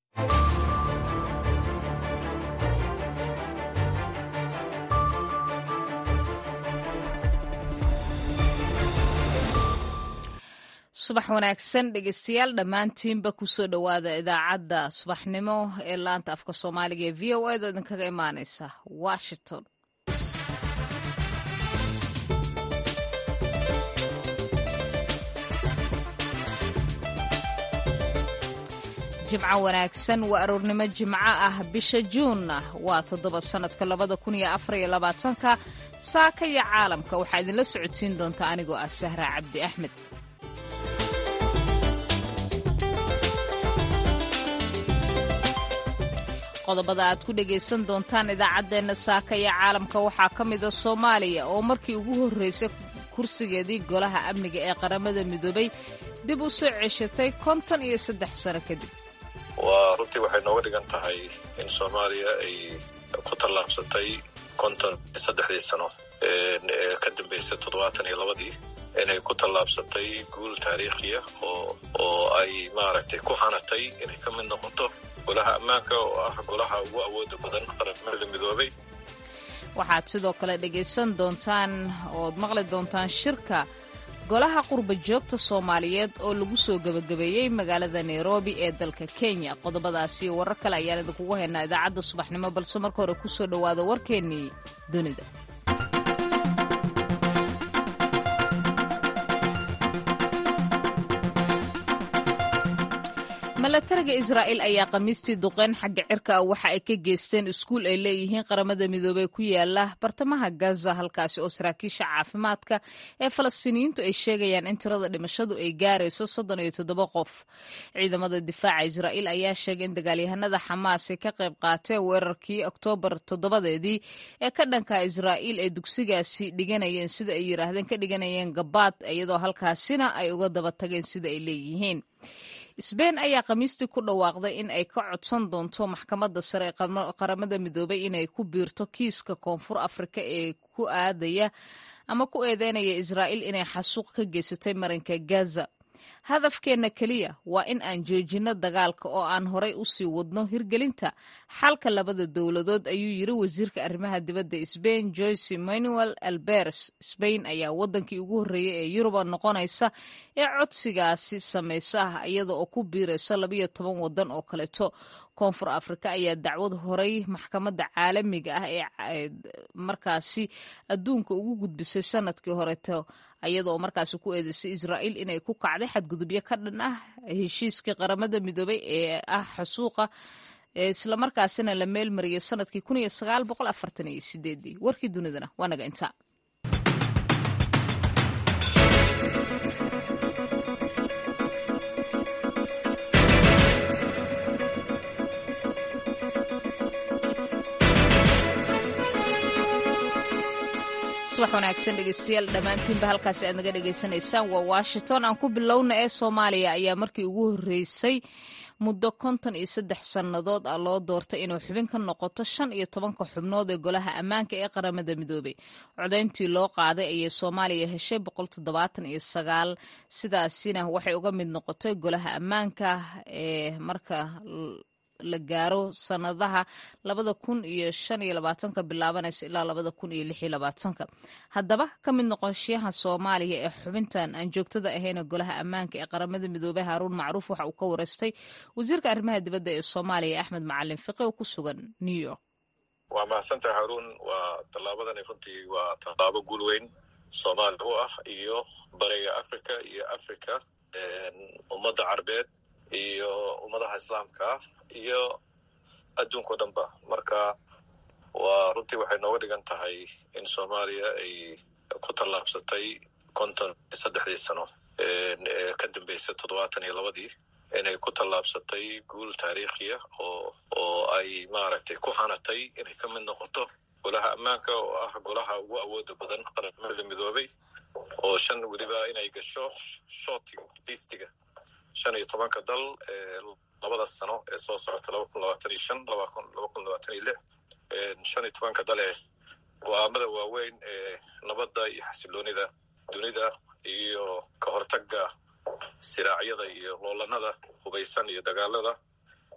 subax wanaagsan dhegeystayaal dhammaantiinba kusoo dhowaada idaacadda subaxnimo ee laanta afka soomaaliga ee v o a da idinkaga imaaneysa washington jimco wanaagsan waa aroornimo jimco ah bisha juunna waa toddoba sannadka labada kun iyo afar iyo labaatanka saaka iyo caalamka waxaa idinla socodsiin doonta anigoo ah sahra cabdi axmed qodobada aad ku dhegaysan doontaan idaacaddeenna saaka iyo caalamka waxaa ka mida soomaaliya oo markii ugu horreysay kursigeedii golaha amniga ee qaramada midoobay dib u soo ceshatay konton iyo saddex sano kadib waa runtii waxay nooga dhigan tahay in soomaaliya ay ku tallaabsatay konton iyo saddexdii sano ee ka dambeysay toddobaatan iyo labadii inay ku tallaabsatay guul taariikhiya oo oo ay maaragtay ku hanatay inay ka mid noqoto golaha ammaanka oo ah golaha ugu awooda badan qaramada midoobay waxaad sidoo kale dhegaysan doontaan ood maqli doontaan shirka golaha qurba joogta soomaaliyeed oo lagu soo gebagabeeyey magaalada nairobi ee dalka kenya qodobadaasi iyo warar kale ayaan idinkugu haynaa idaacadda subaxnimo balse marka hore kusoo dhowaada warkeennii dunida milatariga israa'iil ayaa khamiistii duqeyn xagga cirka ah waxa ay ka geysteen iskuul ay leeyihiin qaramada midoobey ku yaala bartamaha gaza halkaasi oo saraakiisha caafimaadka ee falastiiniyiintu ay sheegayaan in tirada dhimashadu ay gaarayso soddon iyo toddoba qof ciidamada difaaca israa'iil ayaa sheegay in dagaalyahanada xamaas ay ka qayb qaateen weerarkii oktoobar toddobadeedii ee ka dhanka israa'iil ee dugsigaasi dhiganayeen sida ay yidhaahdeen ka dhiganayeen gabaad iyadoo halkaasina ay uga daba tageen sida ay leeyihiin sbein ayaa khamiistii ku dhawaaqday in ay ka codsan doonto maxkamadda sare ee qaramada midoobay inay ku biirto kiiska koonfur afrika ee ku aadaya ama ku eedeynaya israa'iil inay xasuuq ka geysatay marinka gaza hadafkeenna keliya waa in aan joojinno dagaalka oo aan horay u sii wadno hirgelinta xalka labada dowladood ayuu yiri wasiirka arrimaha dibadda sbain joyce manuel alberes sbain ayaa waddankii ugu horreeyey ee yuruba noqonaysa ee codsigaasi samaysa ah iyada oo ku biiraysa labayo toban waddan oo kaleeto koonfur afrika ayaa dacwad horay maxkamadda caalamiga ah ee markaasi adduunka ugu gudbisay sanadkii horeto iyada oo markaasi ku eedeysay israa'iil inay ku kacday xadgudubyo ka dhan ah heshiiskii qaramada midoobay ee ah xasuuqa islamarkaasina la meelmariyay sanadkii kun iyo sagaal boqol afartan iyo sideedii warkii dunidana waa naga intaa subax wanaagsan dhegeystayaal dhammaantiinba halkaasi aad naga dhegaysanaysaan waa washington aan ku bilowna ee soomaaliya ayaa markii ugu horreysay muddo konton iyo saddex sannadood ah loo doortay inuu xubin ka noqoto shan iyo tobanka xubnood ee golaha ammaanka ee qaramada midoobey codayntii loo qaaday ayay soomaaliya heshay boqol toddobaatan iyo sagaal sidaasina waxay uga mid noqotay golaha ammaanka ee marka la gaaro sanadaha labada kun iyo shan iyo labaatanka bilaabanaysa ilaa labada kun iyo lix iyo labaatanka haddaba ka mid noqoshayaha soomaaliya ee xubintan aan joogtada ahayna golaha ammaanka ee qaramada midoobey haaruun macruuf waxa uu ka wareystay wasiirka arrimaha dibadda ee soomaaliya axmed macalin fiqi oo ku sugan new york waa mahadsantahay haruun waa tallaabadani runtii waa tallaabo guul weyn soomaaliya u ah iyo bariga africa iyo africa ummadda carbeed iyo ummadaha islaamka ah iyo adduunka o dhan ba marka waa runtii waxay nooga dhigan tahay in soomaaliya ay ku tallaabsatay konton iyo saddexdii sano ee ka dambeysay toddobaatan iyo labadii inay ku tallaabsatay guul taariikhiya oo oo ay maaragtay ku hanatay inay ka mid noqoto golaha ammaanka oo ah golaha ugu awooda badan qaramada midoobay oo shan weliba inay gasho shootiga listiga shan iyo tobanka dal ee labada sano ee soo socota laba kun labaatan iyo shan laba kun laba kun labaatan iyo lix shan iyo tobanka dal ee go-aamada waaweyn ee nabadda iyo xasiloonida dunida iyo ka hortagga siraacyada iyo loolanada hubaysan iyo dagaalada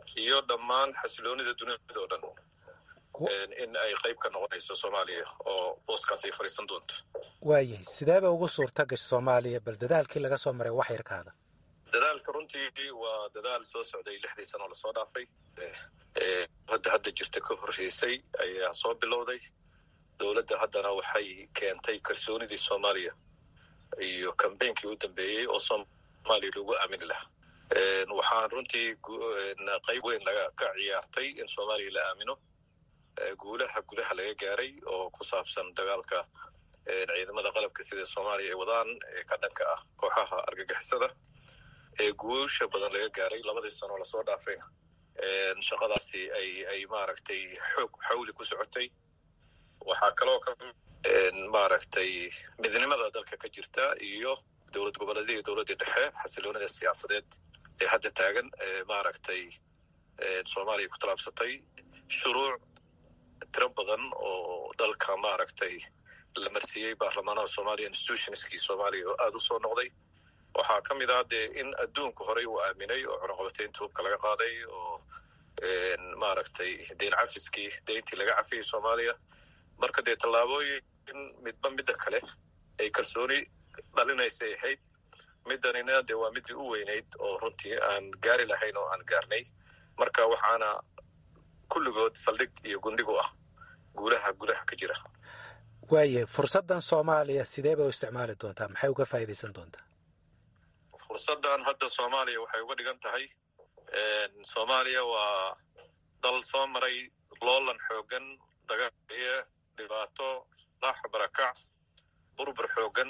iyo dhammaan xasiloonida dunida oo dhan in ay qayb ka noqonayso soomaaliya oo booskaas ay fadhiisan doonto waayahay sideeba ugu suurta gasha soomaaliya bal dadaalkii laga soo maray wax yarkaada dadaalka runtii waa dadaal soo socday lixdii sano lasoo dhaafay hadda hadda jirta ka horreysay ayaa soo bilowday dowladda haddana waxay keentay kalsoonidii soomaaliya iyo kambeynkii u dambeeyey oo soomaaliya lagu aamini lahaa waxaan runtii qayb weyn laga ka ciyaartay in soomaaliya la aamino guulaha gudaha laga gaaray oo ku saabsan dagaalka ciidamada qalabka sida soomaaliya ay wadaan ee ka dhanka ah kooxaha argagixisada ee guusha badan laga gaaray labadii sanoo lasoo dhaafayna shaqadaasi ay ay maaragtay xoog xawli ku socotay waxaa kaloo ka maaragtay midnimada dalka ka jirta iyo dowlad goboleedya iyo dowladdii dhexe xasiloonida siyaasadeed ee hadda taagan ee maaragtay soomaaliya ku tallaabsatay shuruuc tiro badan oo dalka maaragtay la marsiiyey baarlamaanaha soomaaliya institutionskii soomaaliya oo aada u soo noqday waxaa ka mid ah dee in adduunku horey uu aaminay oo cunaqabateynta hubka laga qaaday oo maaragtay deyn cafiskii deyntii laga cafiyey soomaaliya marka dee tallaabooyin midba midda kale ay kalsooni dhalinaysay ahayd middanina dee waa middii u weynayd oo runtii aan gaari lahayn oo aan gaarnay marka waxaana kulligood saldhig iyo gundhigu ah guulaha gudaha ka jira waayahay fursaddan soomaaliya sidee bay u isticmaali doontaa maxay uga faa'iidaysan doontaa fursaddan hadda soomaaliya waxay uga dhigan tahay soomaaliya waa dal soo maray loolan xoogan dagaaliyo dhibaato dhaax barakac burbur xoogan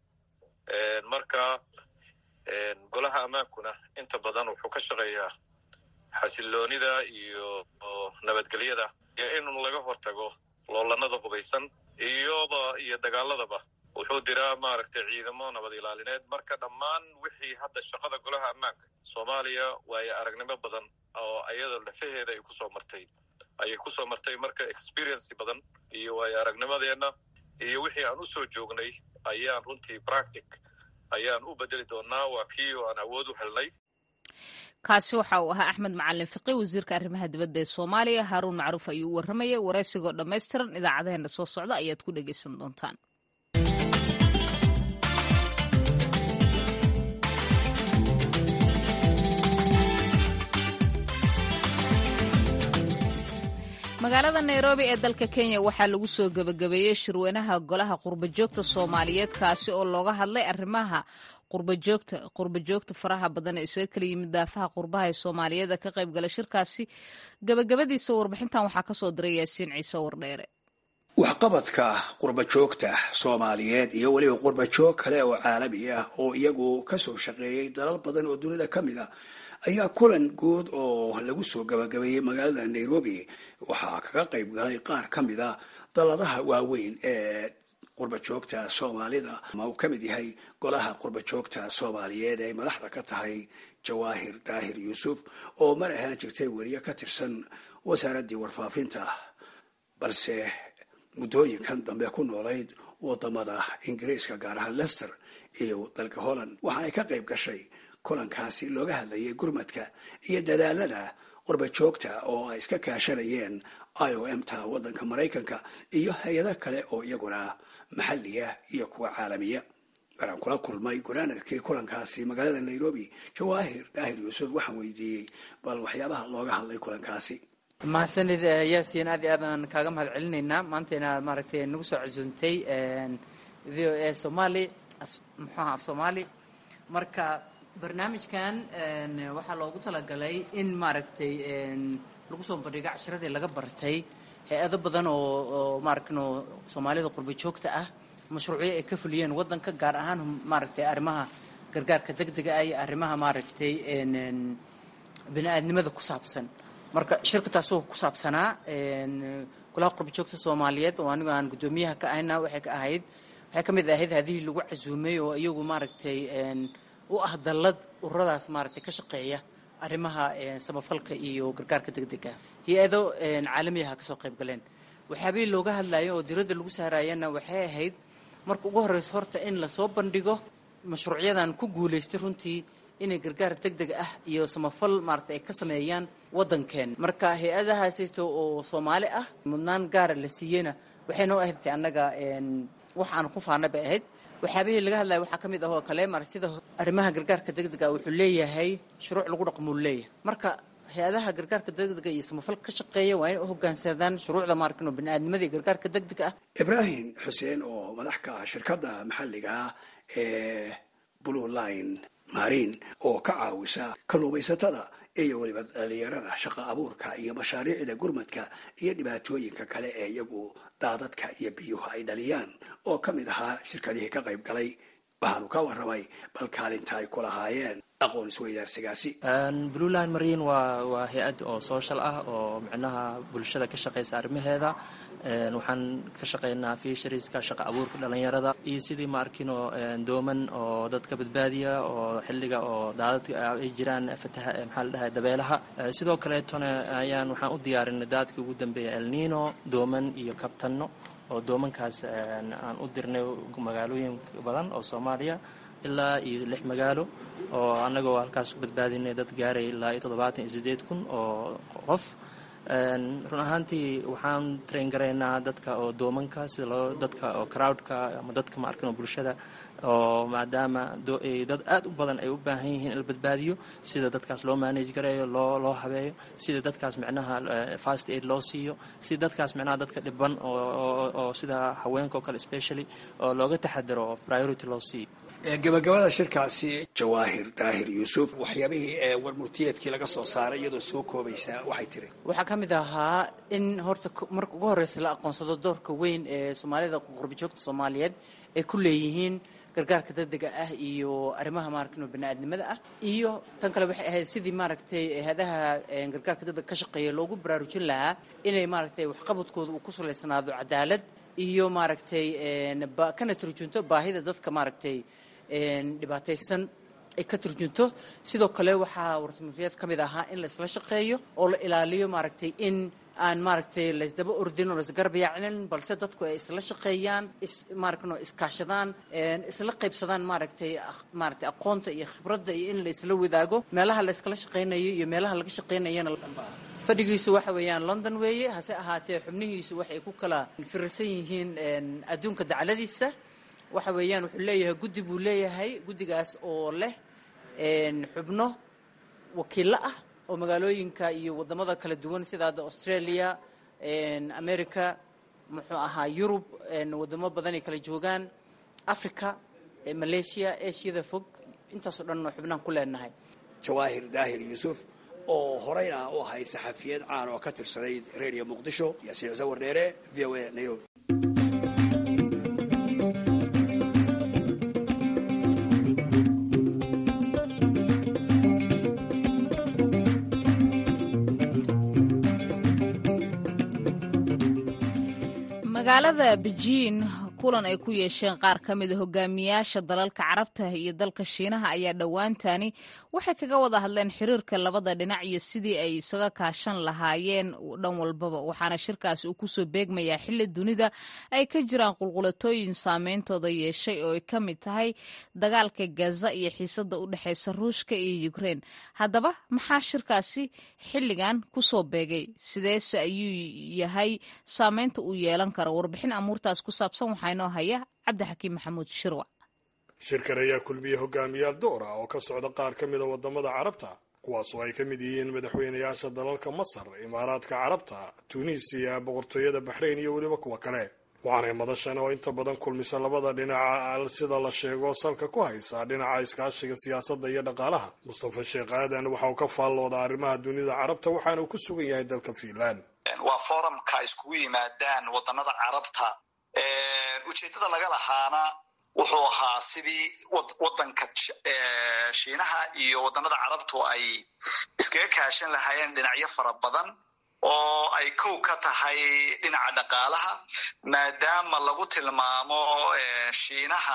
marka golaha ammaankuna inta badan wuxuu ka shaqeeyaa xasiloonida iyo nabadgelyada iyo in laga hortago loolanada hubaysan iyoba iyo dagaaladaba wuxuu diraa maaragtay ciidamo nabad ilaalineed marka dhammaan wixii hadda shaqada golaha ammaanka soomaaliya waayo aragnimo badan oo ayada lafaheeda ay kusoo martay ayay kusoo martay marka experiency badan iyo waayo aragnimadeenna iyo wixii aan u soo joognay ayaan runtii practic ayaan u bedeli doonaa waa kii oo aan awood u helnay kaasi waxa uu ahaa axmed macalin fiqi wasiirka arrimaha dibadda ee soomaaliya haaruun macruuf ayuu u warramayay waraysigoo dhammaystiran idaacadeheena soo socda ayaad ku dhegaysan doontaan magaalada nairobi ee dalka kenya waxaa lagu soo gebagabeeyey shirweynaha golaha qurbajoogta soomaaliyeed kaasi oo looga hadlay arrimaha qurbajoogta qurbajoogta faraha badan ee isaga kala yimid daafaha qurbaha ee soomaaliyeed ka qayb gala shirkaasi gebagabadiisa warbixintan waxaa kasoo diray yaasiin ciise wardheere waxqabadka qurbajoogta soomaaliyeed iyo weliba qurbajoog kale oo caalami ah oo iyagu kasoo shaqeeyey dalal badan oo dunida ka mid a ayaa kulan guud oo lagu soo gabagabeeyey magaalada nairobi waxaa kaga qayb galay qaar ka mid a daladaha waaweyn ee qurbajoogta soomaalida ama uu ka mid yahay golaha qurbajoogta soomaaliyeed ee ay madaxda ka tahay jawaahir daahir yuusuf oo mar ahaan jirtay weriye ka tirsan wasaaraddii warfaafinta balse muddooyinkan dambe ku noolayd wadamada ingiriiska gaar ahaan lester iyo dalka holland waxa ay ka qayb gashay kulankaasi looga hadlayay gurmadka iyo dadaalada qurbajoogta oo ay iska kaashanayeen i o m ta waddanka maraykanka iyo hay-ado kale oo iyaguna maxaliya iyo kuwa caalamiya maraan kula kulmay gunaanadkii kulankaasi magaalada nairobi jawaahir daahir yuusuf waxaan weydiiyey bal waxyaabaha looga hadlay kulankaasi mahadsanid yaasiin aad iyo aadaan kaaga mahad celinaynaa maanta inaad maaragtay nagu soo casuuntay v o a somaali muxuaha af soomaali marka barnaamijkan waxaa loogu talagalay in maaragtay lagu soo bandhigo cashiradii laga bartay hay-ado badan oo oo maaragno soomaalida qurba joogta ah mashruucyo ay ka fuliyeen waddanka gaar ahaan maaragtay arrimaha gargaarka degdega ah iyo arrimaha maaragtay bini-aadnimada ku saabsan marka shirka taasoo ku saabsanaa golaha qurba joogta soomaaliyeed oo anigu aan guddoomiyaha ka ahayna waxay ka ahayd waxay ka mid ahayd hadihii lagu casuumay oo iyagu maaragtay u ah dallad ururadaas maaragtay ka shaqeeya arrimaha samafalka iyo gargaarka degdega hay-ado caalamiyaha kasoo qayb galeen waxyaabihii looga hadlayo oo diradda lagu saarayana waxay ahayd marka ugu horreysa horta in lasoo bandhigo mashruucyadan ku guulaystay runtii inay gargaar deg deg ah iyo samafal maaragtay ay ka sameeyaan waddankeen marka hay-adahaasito oo soomaali ah mudnaan gaara la siiyeyna waxay noo ahayd annaga wax aan ku faana bay ahayd waxyaabihii laga hadlaya waxaa ka mid ah oo kale mar sida arrimaha gargaarka degdega wuxuu leeyahay shuruuc lagu dhaqmuu leeyahay marka hay-adaha gargaarka degdega iyo samafal ka shaqeeya waa inay u hogaansadaan shuruucda maarkin oo biniaadnimada iyo gargaarka degdega ah ibraahim xuseen oo madax ka ah shirkadda maxalliga ah ee blue line marin oo ka caawisa kalluumaysatada iyo weliba dhalinyarada shaqa abuurka iyo mashaariicda gurmadka iyo dhibaatooyinka kale ee iyagu daadadka iyo biyuhu ay dhaliyaan oo ka mid ahaa shirkadihii ka qayb galay waxaanu ka warramay bal kaalinta ay ku lahaayeen aqoon isweydaarsigaasi blueline marine waa waa hay-ad oo social ah oo micnaha bulshada ka shaqeysa arrimaheeda waxaan ka shaqeynaa fishariska shaqa abuurka dhalinyarada iyo sidii ma arkino dooman oo dadka badbaadiya oo xilliga oo daadadka ay jiraan fataha maxaa la dhahay dabeelaha sidoo kaleetona ayaan waxaan u diyaarinay daadkii ugu dambeeya elnino dooman iyo kabtanno oo doomankaas aan u dirnay magaalooyin badan oo soomaaliya ilaa iyo lix magaalo oo annagoo halkaas ku badbaadinay dad gaaray ilaa iyo toddobaatan iyo sideed kun oo qof run ahaantii waxaan train garaynaa dadka oo doomanka sida loo dadka oo crowdka ama dadka ma arkin oo bulshada oo maadaama dad aad u badan ay u baahan yihiin in la badbaadiyo sida dadkaas loo manage gareeyo loo loo habeeyo sida dadkaas micnaha fast aid loo siiyo sida dadkaas micnaha dadka dhiban oo sida haweenka oo kale specially oo looga taxadaro oo priority loo siiyo gabagabada shirkaasi jawaahir daahir yuusuf waxyaabihii ee warmurtiyeedkii laga soo saaray iyadoo soo koobaysa waxay tiri waxaa ka mid ahaa in horta marka ugu horreysa la aqoonsado doorka weyn ee soomaalida qurbajoogta soomaaliyeed ay ku leeyihiin gargaarka degdega ah iyo arrimaha maaragtay baniaadnimada ah iyo tan kale waxay ahayd sidii maaragtay hay-adaha gargaarka degdega ka shaqeeya loogu baraarujin lahaa inay maaragtay waxqabadkooda uu ku salaysanaado cadaalad iyo maaragtay kana turjunto baahida dadka maaragtay dhibaataysan ay ka turjunto sidoo kale waxaa warsamafiyad ka mid ahaa in la isla shaqeeyo oo la ilaaliyo maaragtay in aan maaragtay laysdaba ordin oo laisgarbayaacinin balse dadku ay isla shaqeeyaan ismaarkano iskaashadaan isla qaybsadaan maaragtay maaragtay aqoonta iyo khibradda iyo in la isla wadaago meelaha la iskala shaqeynayo iyo meelaha laga shaqeynayana fadhigiisu waxa weeyaan london weeye hase ahaatee xubnihiisu waxay ku kala firirsan yihiin adduunka dacladiisa waxa weeyaan wuxuu leeyahay guddi buu leeyahay guddigaas oo leh xubno wakiillo ah oo magaalooyinka iyo wadamada kala duwan sida hadda australia america muxuu ahaa yurub wadamo badan ay kala joogaan africa malaysia ashiyada fog intaasoo dhan oo xubnahan ku leenahay jawaahir daahir yuusuf oo horeyna u ahayd saxafiyad caan oo ka tirsanayd radio muqdisho yaasiin cuse wardheere v o a nairobi magaalada bejiin kulan ay ku yeesheen qaar ka mida hogaamiyaasha dalalka carabta iyo dalka shiinaha ayaa dhowaantani waxay kaga wada hadleen xiriirka labada dhinac iyo sidii ay isaga kaashan lahaayeen dhan walbaba waxaana shirkaasi uu kusoo beegmayaa xilli dunida ay ka jiraan qulqulatooyin saameyntooda yeeshay oo ay ka mid tahay dagaalka gaza iyo xiisada u dhexeysa ruushka iyo ukrein haddaba maxaa shirkaasi xilligan kusoo beegay sideese ayuu yahay saameynta uu yeelan karo warbixin amuurtaas ku saabsan waxaa inoo haya cabdixakiim maxamuud shirwac shirkan ayaa kulmiyey hogaamiyaal door ah oo ka socda qaar ka mida wadamada carabta kuwaasoo ay ka mid yihiin madaxweynayaasha dalalka masar imaaraadka carabta tuuniisiya boqortooyada baxrayn iyo weliba kuwa kale waxaanay madashan oo inta badan kulmisa labada dhinaca sida la sheego salka ku haysa dhinaca iskaashiga siyaasadda iyo dhaqaalaha mustafa sheekh aadan waxa uu ka faallooda arrimaha dunida carabta waxaana uu ku sugan yahay dalka fiinland waa forumka iskugu yimaadaan wadanada carabta ujeeddada laga lahaana wuxuu ahaa sidii wadanka shiinaha iyo wadanada carabtu ay iskaga kaashan lahaayeen dhinacyo fara badan oo ay kow ka tahay dhinaca dhaqaalaha maadaama lagu tilmaamo shiinaha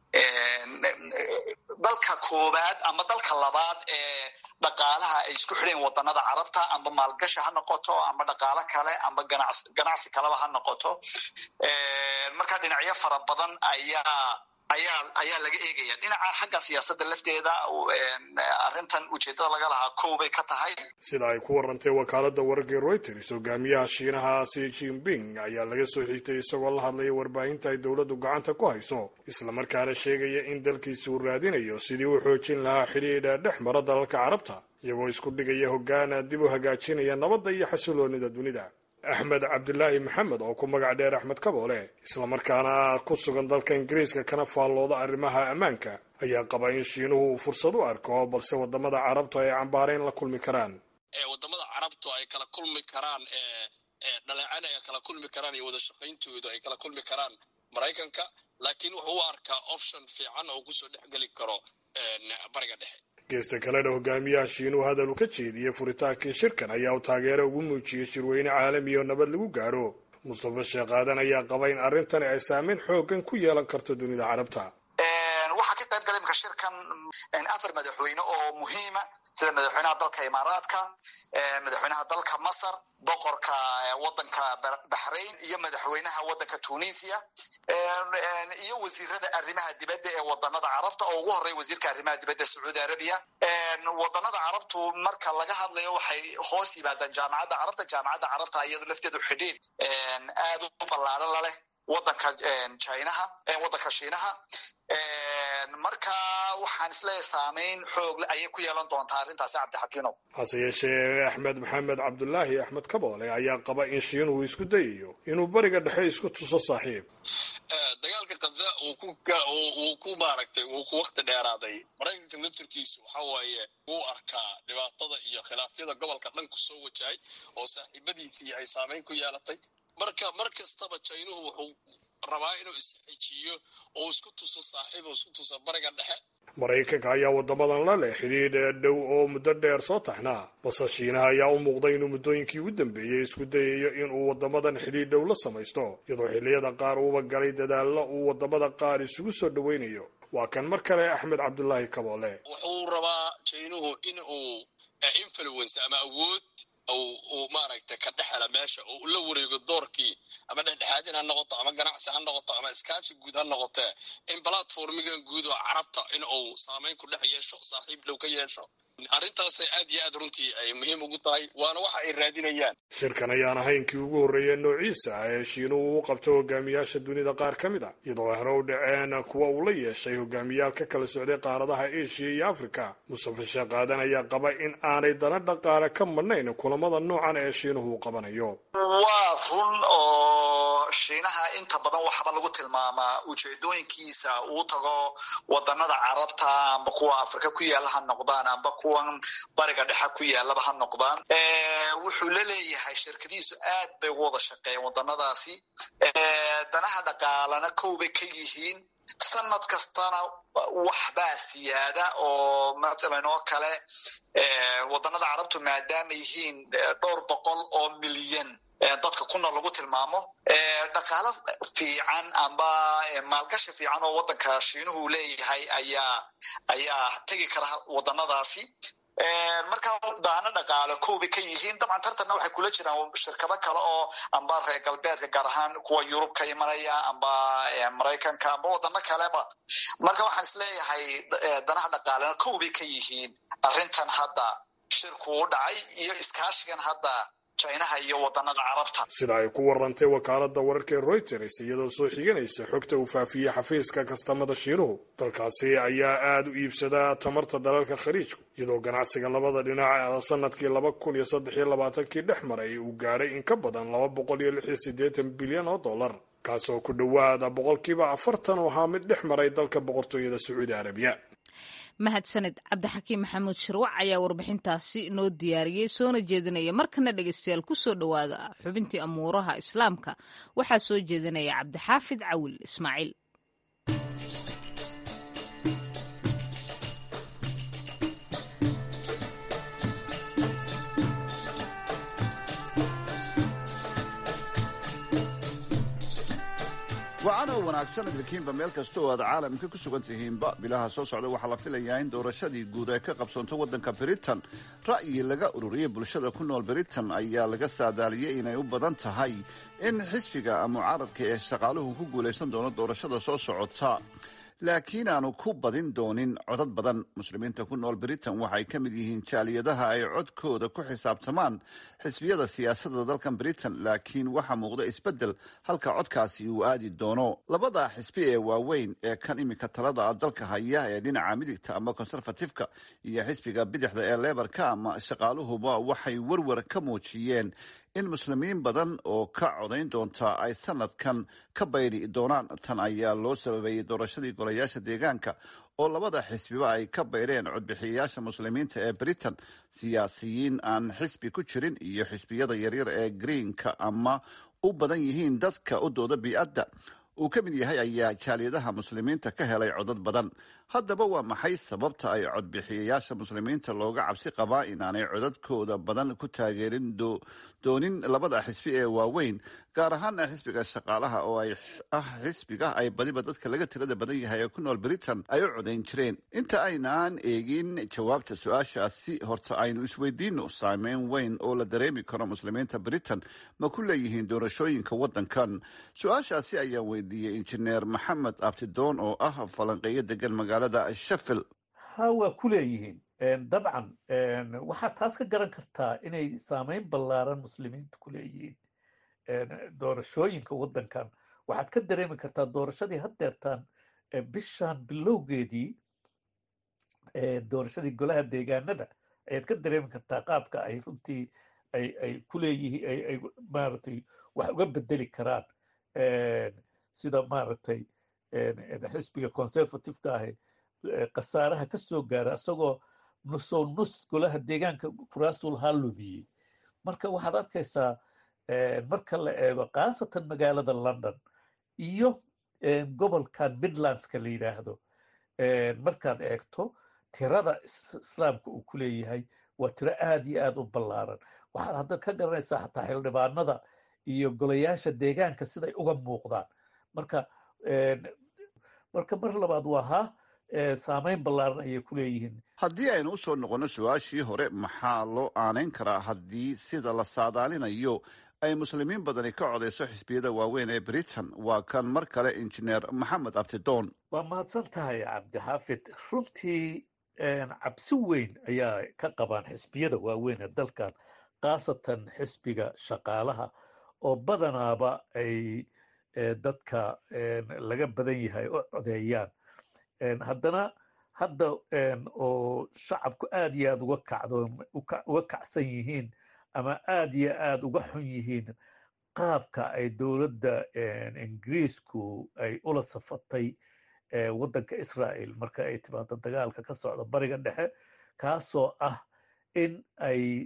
dalka koowaad ama dalka labaad ee dhaqaalaha ay isku xidheen wadanada carabta amba maalgashi ha noqoto amba dhaqaalo kale amba ganacsi kaleba ha noqoto marka dhinacyo fara badan ayaa ayaa ayaa laga eegaya dhinaca xagga siyaasadda lafteeda arrintan ujeeddada laga lahaa kow bay ka tahay sida ay ku warantay wakaaladda wararka reuters hogaamiyaha shiinaha si jinping ayaa laga soo xigtay isagoo la hadlaya warbaahinta ay dowladdu gacanta ku hayso islamarkaana sheegaya in dalkiisa uu raadinayo sidii u xoojin lahaa xidhiidha dhex mara dalalka carabta iyagoo isku dhigaya hoggaana dib u hagaajinaya nabadda iyo xasiloonida dunida axmed cabdilaahi maxamed oo ku magac dheer axmed kaboole islamarkaana ku sugan dalka ingiriiska kana faallooda arrimaha ammaanka ayaa qaba in shiinuhu uu fursad u arko balse wadamada carabtu ay cambaarayn la kulmi karaan wadamada carabtu ay kala kulmi karaan dhaleecana ay kala kulmi karaan iyo wada shaqayntoodu ay kala kulmi karaan maraykanka laakiin wuxuu u arkaa option fiican oo kusoo dhexgeli karo bariga dhexe geesta kalena hogaamiyaha shiinuhu hadal uu ka jeediyey furitaankii shirkan ayaa uu taageero ugu muujiyey shirweyne caalami oo nabad lagu gaaro mustafa sheekh aadan ayaa qaba in arrintani ay saameyn xoogan ku yeelan karto dunida carabta waxaa ka qayb galay imka shirkan afar madaxweyne oo muhiima sida madaxweynaha dalka imaaraadka madaxweynaha dalka masar boqorka wadanka baxrain iyo madaxweynaha wadanka tunisia iyo wasiirada arrimaha dibadda ee wadanada carabta oo ugu horreya wasiirka arrimaha dibadda sacuudi arabiya wadanada carabtu marka laga hadlayo waxay hoos yimaadaan jaamacadda carabta jaamacadda carabta iyadu lafteedu xidhiid aad u ballaaran laleh wadanka chinaha wadanka shiinaha marka waxaan isleeyahay saameyn xoogle ayay ku yeelan doontaa arrintaasi cabdixakiinow hase yeeshee axmed maxamed cabdulaahi axmed kaboole ayaa qaba in shiinuhu isku dayayo inuu bariga dhexe isku tuso saaxiib dagaalka kaza uu ku maaragtay uu ku wakti dheeraaday maraykanka laftarkiisu waxa waaye wuu arkaa dhibaatada iyo khilaafyada gobolka dhan ku soo wajahay oo saaxiibadiisii ay saameyn ku yeelatay marka mar kastaba jaynuhu wuxuu rabaa inuu isxejiyo oo isku tuso saaxiib oo isku tuso bariga dhexe maraykanka ayaa waddamadan la leh xidhiidh dhow oo muddo dheer soo taxnaa balse shiinaha ayaa u muuqday inuu muddooyinkii ugu dambeeyey isku dayayo inuu waddamadan xidhiidh dhow la samaysto iyadoo xilliyada qaar uuba galay dadaallo uu waddamada qaar isugu soo dhowaynayo waa kan mar kale axmed cabdulaahi kaboole wuxuu rabaa jaynuhu in uu influence ama awood uu maaragtay ka dhexela meesha oo la wareego doorkii ama dhexdhexaadin ha noqoto ama ganacsi ha noqoto ama iskaashi guud ha noqotee in platformigan guud oo carabta in uu saameyn ku dhex yeesho saaxiib dhow ka yeesho arrintaasay aad iyo aad runtii ay muhiim ugu tahay waana waxa ay raadinayaan shirkan ayaan ahayn kii ugu horreeya noociisa ah ee shiinuhu u qabto hogaamiyaasha dunida qaar ka mid a iyadoo hore u dhaceen kuwa uu la yeeshay hogaamiyaal ka kala socday qaaradaha asia iyo africa mustafa sheekh aadan ayaa qaba in aanay dana dhaqaale ka madhnayn kulamada noocan ee shiinuhu uu qabanayo waa run oo shiinaha inta badan waxba lagu tilmaamaa ujeedooyinkiisa uu tago wadanada carabta amba kuwa afrika ku yaala ha noqdaan amba kuwan bariga dhexe ku yaalaba ha noqdaan wuxuu la leeyahay shirkadihiisu aad bay ugu wada shaqeeyeen wadanadaasi danaha dhaqaalana kow bay ka yihiin sanad kastana waxbaa siyaada oo mathalan oo kale wadanada carabtu maadaama yihiin dhowr boqol oo milyan dadka ku nool lagu tilmaamo dhaqaalo fiican amba maalgashi fiican oo wadanka shiinuhu leeyahay ayaa ayaa tegi kara wadanadaasi marka daano dhaqaalo koobay ka yihiin dabcan tartanna waxay kula jiraan shirkado kale oo amba reer galbeedka gaar ahaan kuwa yurub ka imanaya amba maraykanka amba wadano kaleba marka waxaan isleeyahay danaha dhaqaalena koobay ka yihiin arrintan hadda shirku u dhacay iyo iskaashigan hadda chinaha iyo wadanada carabta sida ay ku warantay wakaalada wararka ee reuters iyadoo soo xiganaysa xogta uu faafiyey xafiiska kastamada shiinuhu dalkaasi ayaa aada u iibsadaa tamarta dalalka khaliijku iyadoo ganacsiga labada dhinac sanadkii laba kun iyo saddex iyo labaatankii dhex maray uu gaadhay in ka badan laba boqol iyo lix iyo siddeetan bilyan oo dollar kaasoo ku dhowaada boqolkiiba afartan oo ahaa mid dhex maray dalka boqortooyada sacuudi arabiya mahadsaned cabdixakiim maxamuud shirwac ayaa warbixintaasi noo diyaariyey soona jeedinaya markana dhegeystayaal kusoo dhowaada xubintii amuuraha islaamka waxaa soo jeedinaya cabdixaafid cawil ismaaciil wacan oo wanaagsan idinkiinba meel kasta oo aad caalamka ku sugan tihiinba bilaha soo socda waxaa la filayaa in doorashadii guud ay ka qabsoonto waddanka britain ra'yi laga ururiyey bulshada ku nool britain ayaa laga saadaaliyey inay u badan tahay in xisbiga mucaaradka ee shaqaaluhu ku guulaysan doono doorashada soo socota laakiin aanu ku badin doonin codad badan muslimiinta ku nool britain waxay ka mid yihiin jaaliyadaha ay codkooda ku xisaabtamaan xisbiyada siyaasadda dalkan britain laakiin waxaa muuqda isbeddel halka codkaasi uu aadi doono labada xisbi ee waaweyn ee kan iminka talada dalka haya ee dhinaca midigta ama conservatifka iyo xisbiga bidixda ee lebarka ama shaqaaluhuba waxay werwer ka muujiyeen in muslimiin badan oo ka codayn doonta ay sanadkan ka baydi doonaan tan ayaa loo sababeeyey doorashadii golayaasha deegaanka oo labada xisbiba ay ka baydheen codbixiyayaasha muslimiinta ee britain siyaasiyiin aan xisbi ku jirin iyo xisbiyada yaryar ee greenka ama u badan yihiin dadka u dooda bii'adda uu ka mid yahay ayaa jaaliyadaha muslimiinta ka helay codad badan haddaba waa maxay sababta ay codbixiyayaasha muslimiinta looga cabsi qabaa inaanay codadkooda badan ku taageerin doonin labada xisbi ee waaweyn gaar ahaana xisbiga shaqaalaha oo ay ah xisbiga ay badiba dadka laga tirada badan yahay ee ku nool britain ay u codayn jireen inta aynaan eegin jawaabta su-aashaasi horta aynu isweydiino saameyn weyn oo la dareemi karo muslimiinta britain ma ku leeyihiin doorashooyinka waddankan su-aashaasi ayaan weydiiyey injineer maxamed abtidoon oo ah falanqeeyo degan magaalada sheffield ha waa ku leeyihiin dabcan waxaad taas ka garan kartaa inay saameyn ballaaran muslimiinta ku leeyihiin doorashooyinka waddankan waxaad ka dareemi kartaa doorashadii haddeertaan bishan bilowgeedii doorashadii golaha deegaanada ayaad ka dareemi kartaa qaabka ay runtii ay ay ku leeyihiin ay ay maaragtay wax uga bedeli karaan sida maaragtay xisbiga conservativeka ahi khasaaraha ka soo gaara isagoo nusow nus golaha deegaanka kuraasul haa lumiyey marka waxaad arkaysaa marka la eego khaasatan magaalada london iyo gobolkan midlandska la yidhaahdo markaad eegto tirada islaamka uu ku leeyahay waa tiro aad iyo aad u ballaaran waxaad hadda ka garanaysaa xataa xildhibaanada iyo golayaasha deegaanka siday uga muuqdaan marka marka mar labaad waa ha saameyn ballaaran ayay ku leeyihiin haddii aynu usoo noqonno su-aashii hore maxaa loo aanayn karaa haddii sida la saadaalinayo ay muslimiin badani ka codayso xisbiyada waaweyn ee britain waa kan mar kale injineer maxamed abtidoon waa mahadsan tahay cabdixaafid runtii cabsi weyn ayaa ka qabaan xisbiyada waaweyn ee dalkan khaasatan xisbiga shaqaalaha oo badanaaba ay dadka laga badan yahay u codeeyaan haddana hadda oo shacabku aad iyo aad uga kacdo uga kacsan yihiin ama aad iyo aad uga xun yihiin qaabka ay dowladda ingiriisku ay ula safatay waddanka israa'el marka ay timaado dagaalka ka socda bariga dhexe kaasoo ah in ay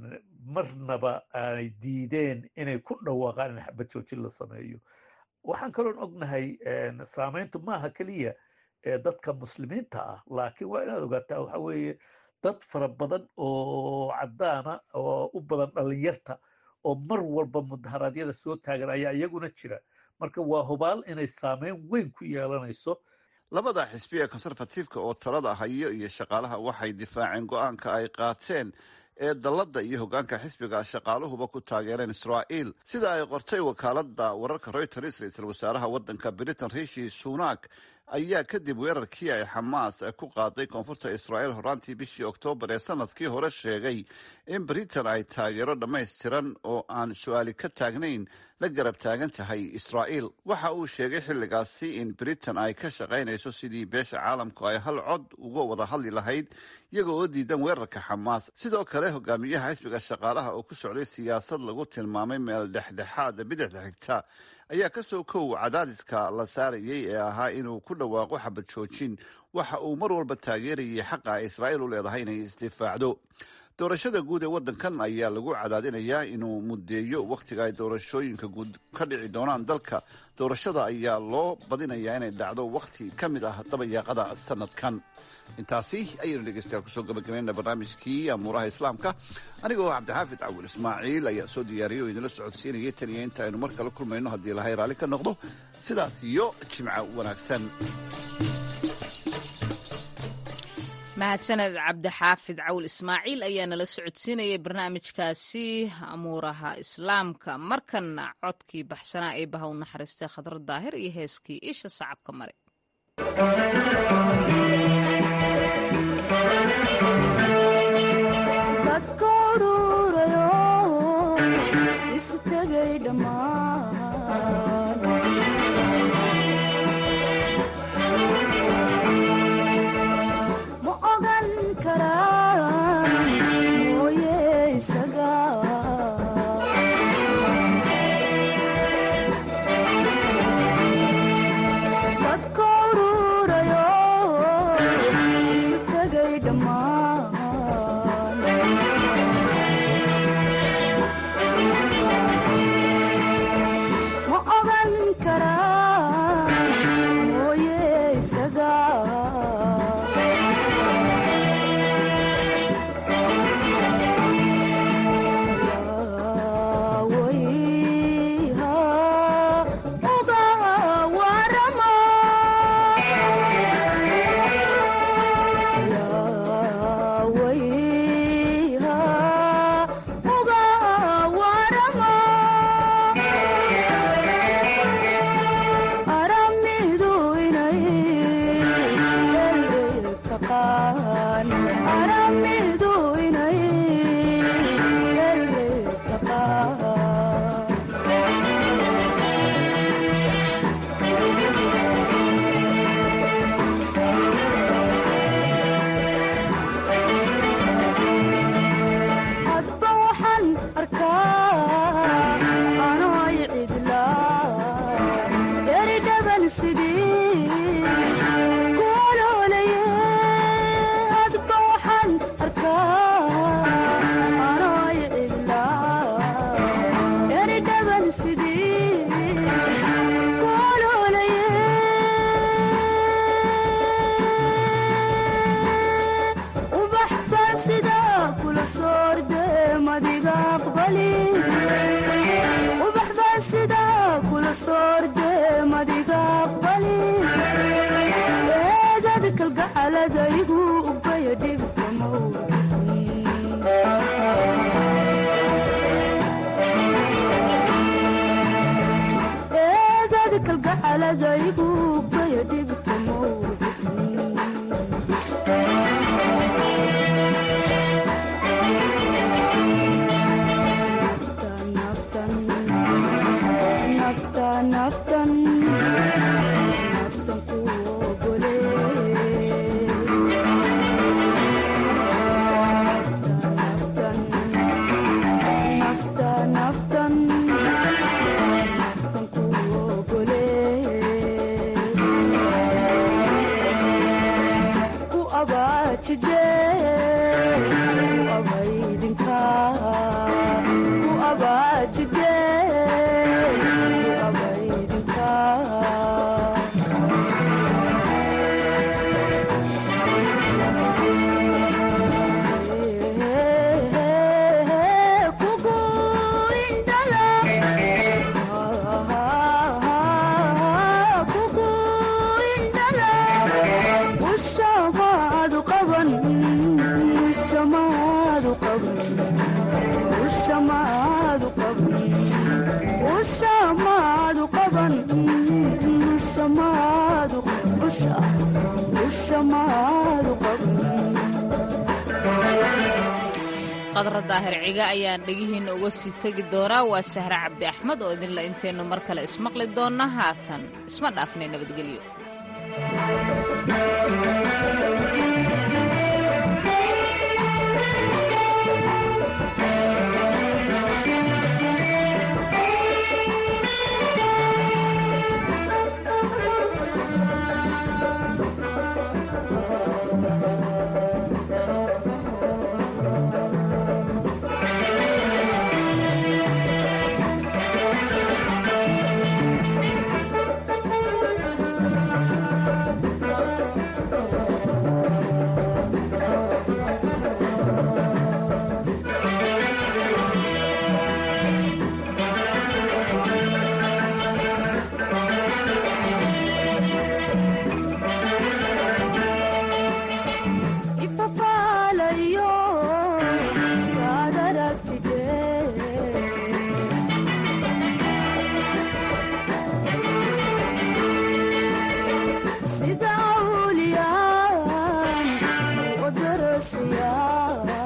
marnaba ay diideen inay ku dhawaaqaan in xabad joojin la sameeyo waxaan kaloon ognahay saameyntu maaha keliya dadka muslimiinta ah laakiin waa inaad ogaataa waxa weeye dad fara badan oo caddaana oo u badan dhalinyarta oo mar walba mudaharaadyada soo taagan ayaa iyaguna jira marka waa hubaal inay saameyn weyn ku yeelanayso labada xisbi ee conservatifeka oo talada hayo iyo shaqaalaha waxay difaaceen go-aanka ay qaateen ee dalladda iyo hoggaanka xisbiga shaqaaluhuba ku taageereen israa'iil sida ay qortay wakaaladda wararka reuters ra-iisul wasaaraha waddanka britain rishi sunak ayaa kadib weerarkii ay xamaas ku qaaday koonfurta israa'iil horaantii bishii oktoobar ee sanadkii hore sheegay in britain ay taageero dhammaystiran oo aan su-aali ka taagnayn la garab taagan tahay israa'iil waxa uu sheegay xilligaasi in britain ay ka shaqaynayso sidii beesha caalamku ay hal cod uga wada hadli lahayd iyaga oo diidan weerarka xamaas sidoo kale hogaamiyaha xisbiga shaqaalaha oo ku socday siyaasad lagu tilmaamay meel dhexdhexaada bidixda xigta ayaa kasoo kow cadaadiska la saarayay ee ahaa inuu ku dhawaaqo xabad joojin waxa uu mar walba taageerayay xaqa ay israa'iil u leedahay inay isdifaacdo doorashada guud ee waddankan ayaa lagu cadaadinayaa inuu muddeeyo wakhtiga ay doorashooyinka guud ka dhici doonaan dalka doorashada ayaa loo badinayaa inay dhacdo wakhti ka mid ah dabayaaqada sanadkan intaasi ayaynu dhegeystayaal kusoo gabagabayna barnaamijkii amuuraha islaamka anigoo cabdixaafid cawil ismaaciil ayaa soo diyaariyay oo idinla socodsiinayay tan iyo inta aynu mar kale kulmayno haddii ilahay raalli ka noqdo sidaas iyo jimco wanaagsan mahadsaned cabdixaafid cawl ismaaciil ayaa nala socodsiinayay barnaamijkaasi amuuraha islaamka markanna codkii baxsanaa ee baha u naxariistay khadra daahir iyo heeskii isha sacabka mare qadra daahir ciga ayaan dhegihiinna uga sii tegi doonaa waa sahre cabdi axmed oo idinla intaynu mar kale ismaqli doonna haatan isma dhaafnay nabadgelyo